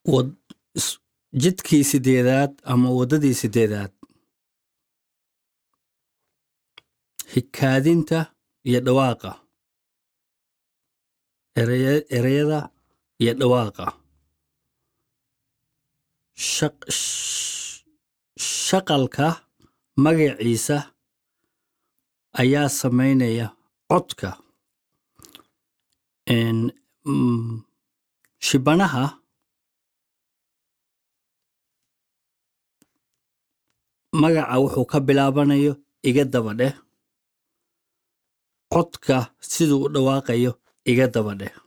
wad- is- jidkii sideedaad ama waddadii sideedaad hikaadinta iyo dhawaaqa ereye- ereyada iyo dhawaaqa Shaq- sh- shaqalka magaciisa ayaa samaynaya codka En, mm, shibanaha magaca wuxuu ka bilaabanayo iga daba dheh codka siduu u dhawaaqayo iga daba dheh